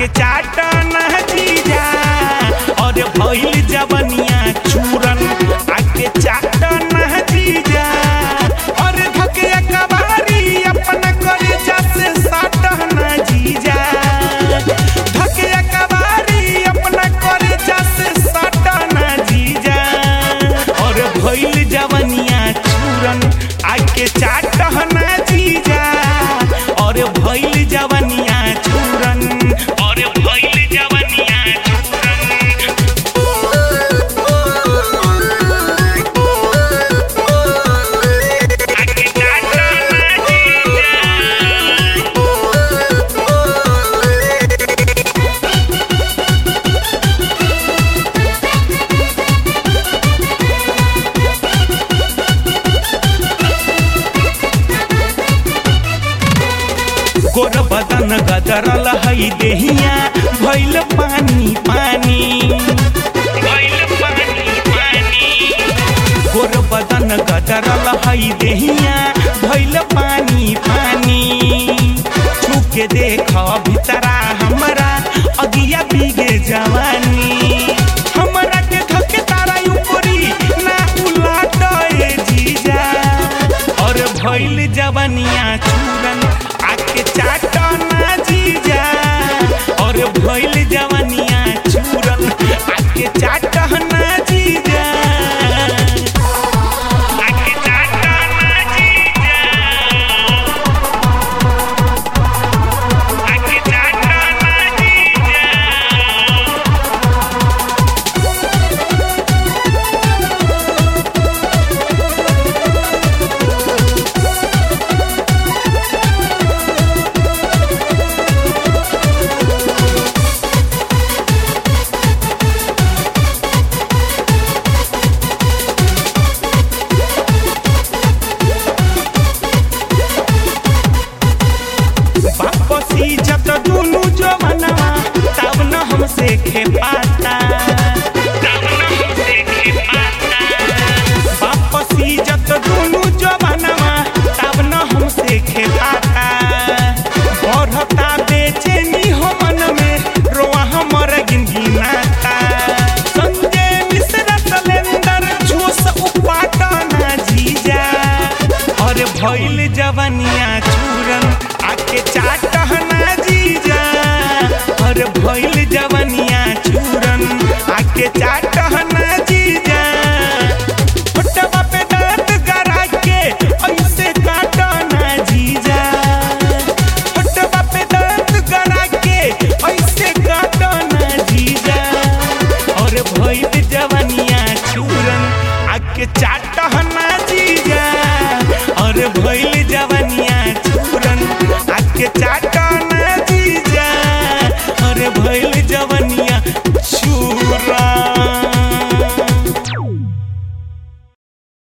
आके चाटना जीजा और भइल जवनिया चूरन आके चाटना जीजा और धके कबारी अपना करे जैसे साटना जीजा धके कबारी अपना करे जैसे साटना जीजा और भइल जवनिया चूरन आके चाटना जीजा और भइल जवनिया चूरन और भइल जवनिया चूरन आके चाटना जीजा गोर बदन गदरल हई देहिया भइल पानी पानी भइल पानी पानी गोर बदन गदरल हई देहिया भइल पानी पानी छुके देख भीतरा हमरा अगिया बीगे जवानी हमरा के धके तारा ऊपरी ना उलाट ए जीजा और भइल जवनिया चूरन आके चाटना जीजा और भइल जवनिया चूरन आके चाटना जीजा आके चाटना जीजा आके चाटना जीजा वापसी जब दुनु जवनवा तब न हमसे खेपाता तब न हमसे खेपाता वापसी जब दुनु जवनवा तब न हमसे खेपाता बढ़ता बेचैनी हो मन में रोआ हमर गिनगिनाता संजय मिश्रा सलेंदर जोश उपाटना जीजा और भइल जवनिया चूरन आके चाटना जीजा और भइल जवन